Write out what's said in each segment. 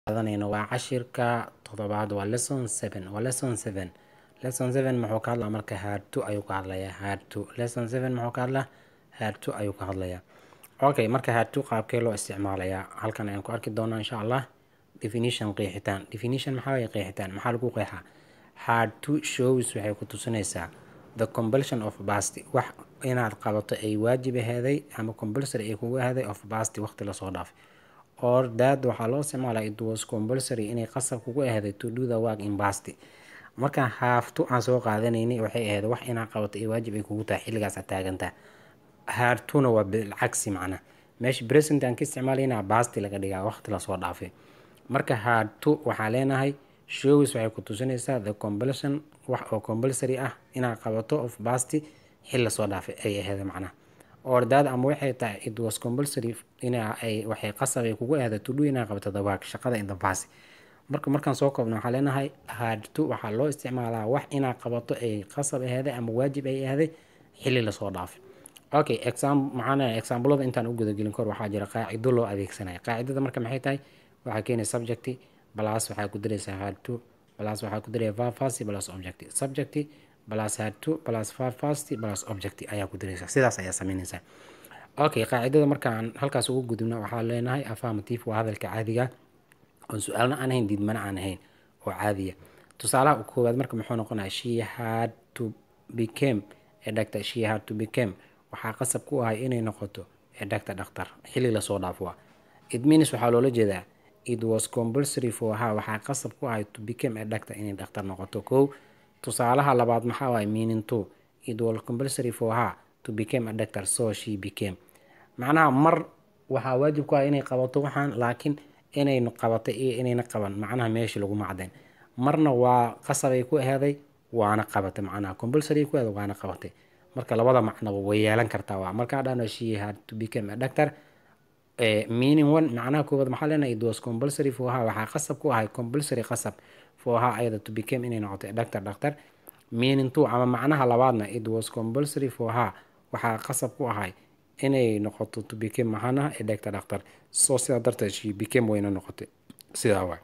qaadanayno waa cashirka toddobaad waa lesson seven waa lesson seven lesson seven muxuu ka hadlaa marka hard to ayuu ka hadlayaa hard to lesson seven muxuu ka hadlaa hard to ayuu ka hadlayaa okay marka hard to qaabkee loo isticmaalayaa halkan ayaan ku arki doonaa insha allah definition qeexitaan definition maxaa waye qeexitaan maxaa lagu qeexaa hard to shows waxay ku tusinaysaa the compulsion of past wax inaad qabato ay waajib aheeday ama compulsory ay kugu aheeday of past waqti lasoo dhaafay or that waxaa loo isticmaalaa it was compulsory inay qasab kugu aheeday to do the work in past marka haafto aan soo qaadanaynay waxay ahayd wax inaad qabato ay waajib ay kugu tahay xilligaas aad taagantaa haartuna waa bilcagsi macna meesha present aan ka isticmaalayna basti laga dhigaa waqti lasoo dhaafay marka haarto waxaa leenahay shows waxay ku tusinaysaa the compulsion wax oo compulsory ah inaad qabato of basti xil lasoo dhaafay ay ahayd macnaha ordaad ama waxay tahay it was compulsory ina ay waxay qasab ay kugu ahayd to do inaad qabato the work shaqada in the past marka markaan soo koobno waxaa leenahay haadto waxaa loo isticmaalaa wax inaad qabato ay qasab aheeday ama waajib ay aheeday xili lasoo dhaafay okay exam maxaana examplada intaan u gudagelin kor waxaa jira qaacido loo adeegsanaya qaacidada marka maxay tahay waxaa keenay subject plus waxaa ku diraysaa haadto plus waxaa ku diraya verb first plus object subject plus haadto plus verb first plus object ayaa ku diraysaa sidaas ayaa sameynaysaa okay qaacidada markaan halkaas ugu gudubna waxaa leenahay affirmative waa hadalka caadiga oon su-aalna aan ahayn diidmana aan ahayn oo caadiya tusaalaha koowaad marka muxuu noqonaya she had to became a doctor she had to became waxaa qasab ku ahay inay noqoto a doctor dhaktar xilli lasoo dhaafo waa it means waxaa loola jeedaa it was compulsory for her waxaa qasab ku ahay to became a doctor inay dhaktar noqoto kow tusaalaha labaad maxaa waay meaning to it was compulsory for her to became a doctor so she became macnaha mar waxaa waajib ku ah inay qabato waxaan laakiin inay qabatay iyo inayna qaban macnaha meesha laguma cadeen marna waa qasabay ku aheeday waana qabatay macnaha compulsory ku aheeday waana qabatay marka labada macnaba way yeelan kartaa waa markaa dhano she had to become a doctor meaning one macnaha koowaad maxaa leenahay it was compulsory for her waxaa qasab ku ahay compulsory qasab for her ayada to become inay noqoto a doctor doctor meaning two ama macnaha labaadna it was compulsory for her waxaa qasab ku ahay inay noqoto to became maxaana a doctor doctor so sidaa darteed she became wayna noqotay sidaa waay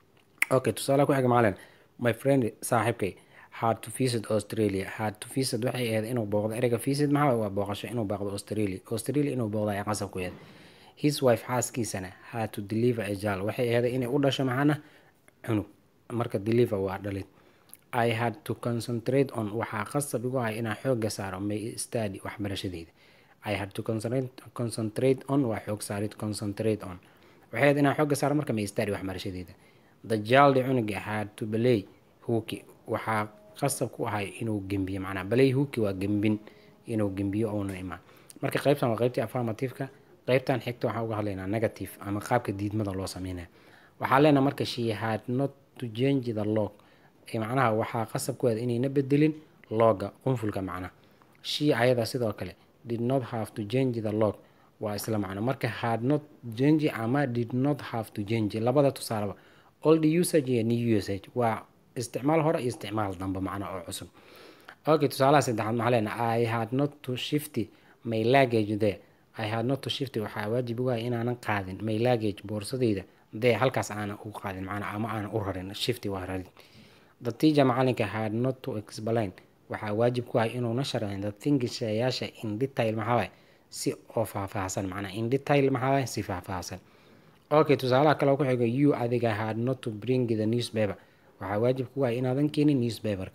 okay tusaale ku xiga macalin my friend saaxiibkay had to visit australia had to visit waxay ahayd inuu booqdo ereyga visit maxaa waa booqasho inuu booqdo australia australia inuu booqdo ay qasab ku yahay his wife xaaskiisana had to deliver a child waxay ahayd inay u dhasho maxaana cunug marka deliver waa dhalid i had to concentrate on waxaa qasab igu ahay inaan xooga saaro may study waxbarashadeyda i had to concentrate on waa xoog saarid concentrate on waxay ahayd inaan xooga saaro marka may study waxbarashadeyda the child cunuga had to balay huki waxaa qasab ku ahay inuu gembiyo macnaa balay huki waa gembin inuu gembiyo ouna imaan marka qeybtan waa qeybtii affirmativeka qeybtan xigta waxaan uga hadlaynaa negative ama qaabka diidmada loo sameynaya waxaa leenaha marka she had not to change the log macnaha waxaa qasab ku ahayd inayna bedelin looga qunfulka macnaha she ayada sidoo kale did not have to change the log waa isla macno marka had not change ama did not have to change labada tusaaleba old usage iyo new usage waa isticmaal hore iyo isticmaal dambe macno oo cusub okay tusaalaha saddexaad maxaa leena i had not to shifty my luggage there i had not to shifty waxaa waajib ugahay inaanan qaadin my luggage boorsadeyda dee halkaas aanan u qaadin macna ama aanan u rarin shifty waa rarin the teacher macalinka had not to explain waxaa waajib ku ahay inuuna sharxin the things shayaasha in detail maxaa si oo faahfaahsan macnaa in detail maxaa si faahfaahsan okay tusaalaha kale ku xigo you adiga had not to bring the newspaper waxaa waajib ku ahay inaadan keenin newspaperka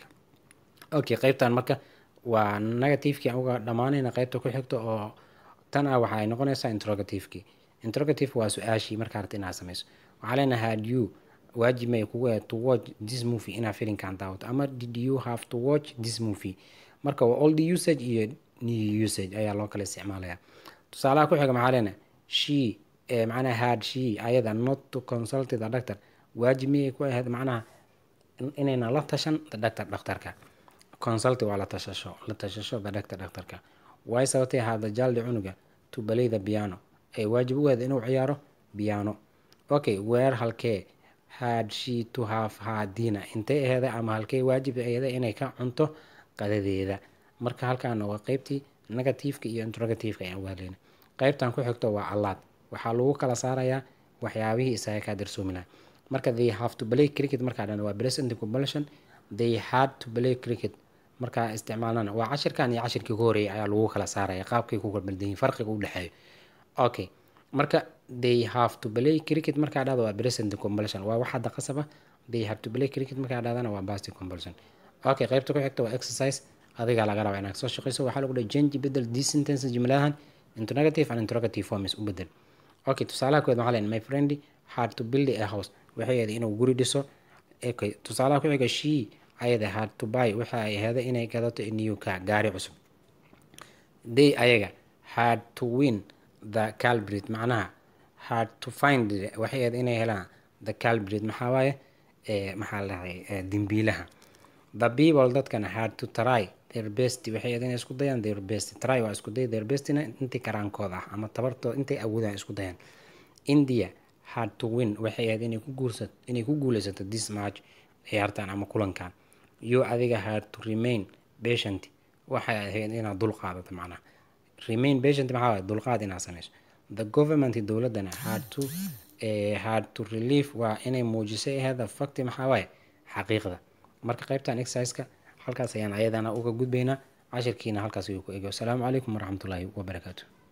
okay qeybtan marka waa negativekii uga dhammaanayna qeybta ku xigto oo tan ah waxa ay noqonaysaa interrogativekii interrogative waa su-aashii markaa rabta inaad samayso waxaa leenahay had you waajib may kugu ahayd to watch this movie inaad filinkan daawato ama did you have to watch this movie marka waa old usage iyo new usage ayaa loo kala isticmaalaya tusaalaha ku xiga maxaa leenahay she macnaha had she ayada not to consult the doctor waajib miyay ku ahayd macnaha inayna la tashan the doctor dhakhtarka consult waa la tashasho la tashasho the doctor dhakhtarka way sababtay hada jaldi cunuga to balay the piano ay waajib u ahayd inuu ciyaaro piano okay weer halkee had she to have her dinner intay aheeda ama halkey waajib aheeda inay ka cunto qadadeeda marka halkaana waa qeybtii negativeka iyo interrogativeka ayaan uga hadlayna qeybtan ku xigto waa allaad waxaa lagu kala saarayaa waxyaabihii isaga kaa darsoomi laha marka they have to play cricket markaa dhan waa present compulsion they had to play cricket markaa isticmaalnana waa cashirkan iyo cashirkii ku horeeyay ayaa lagu kala saaraya qaabkay ku kalbaldayin farqiga u dhexeeyo okay marka they have to play cricket markaa dhahda waa present compulsion waa wax hadda qasab ah they have to play cricket markaa dhahdana waa past compulsion okay qaybta ku xigta waa exercise adigaa laga rabaa inaad soo shaqeyso waxaa lagu dhahay change bedel these sentences jumladahan into negative and interrogative forms u bedel okay tusaalaha kood waxaa leeyahay my friend had to build a house waxay ahayd inuu guri dhiso okay tusaalaha ku xiga she ayada had to buy waxa ay ahayd inay gadato new car gaari cusub they ayaga had to win the calbrit macnaha had to find waxay ahayd inay helaan the calbrit maxaa waaye maxaa la dhahay dembiilaha the people dadkana had to try their best waxay ahayd inay isku dayaan their best try waa isku day their bestina intii karaankooda ah ama tabartooda intay awoodaan isku dayaan india had to win waxay ahayd inay ku guursato inay ku guuleysato this match ciyaartan ama kulankan you adiga had to remain patient waxay ahayd inaad dul qaadato macnaha remain patient maxaa waaye dulqaad inaad sameyso the government dowladana had to uh, had to relieve waa inay muujisay ahayd facti maxaa waaye xaqiiqda marka qaybtan exerciseka halkaas ayaan ayadana uga gudbaynaa cashirkiina halkaas ayuu ku ego asalaamu calaykum waraxmatullaahi wabarakaatu